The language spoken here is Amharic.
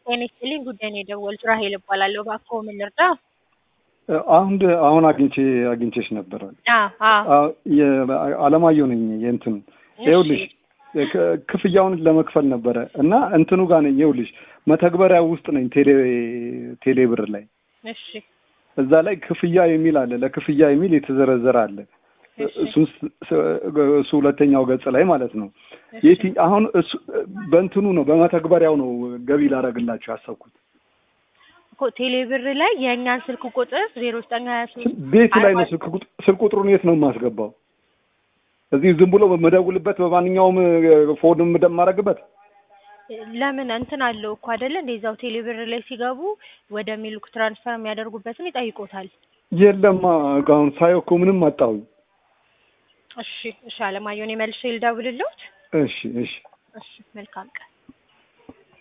ጤና ይስጥልኝ ጉዳይ ነው የደወልኩት። ራሄል እባላለሁ። እባክዎ ምን ልርዳ? አሁን አሁን አግኝቼ አግኝቼሽ ነበረ። አዎ አዎ። አዎ፣ የ- አለማየሁ ነኝ። የእንትን ይኸውልሽ ክ- ክፍያውን ለመክፈል ነበረ እና እንትኑ ጋር ነኝ። ይኸውልሽ መተግበሪያ ውስጥ ነኝ። ቴሌ ቴሌ ብር ላይ እሺ እዛ ላይ ክፍያ የሚል አለ። ለክፍያ የሚል የተዘረዘረ አለ። እሺ እሱ እሱ ሁለተኛው ገጽ ላይ ማለት ነው። እሺ። የቲ አሁን እሱ በእንትኑ ነው በመተግበሪያው ነው ገቢ ላደርግላችሁ ያሰብኩት። እኮ ቴሌ ብር ላይ የእኛን ስልክ ቁጥር ዜሮ ዘጠኝ ሀያ ሶስት ቤት ላይ ነው ስልክ ቁጥ- ስልክ ቁጥሩን የት ነው የማስገባው? እዚህ ዝም ብሎ መደውልበት በማንኛውም ፎን የማደርግበት ለምን እንትን አለው እኮ አይደለ? እንደዛው ቴሌ ብር ላይ ሲገቡ ወደ ሚልክ ትራንስፈር የሚያደርጉበትን ይጠይቆታል። የለማ አሁን ሳየው እኮ ምንም አጣሁኝ። እሺ እሺ። አለማየሁ እኔ መልሼ ልደውልልዎት። እሺ እሺ እሺ መልካም ቀን።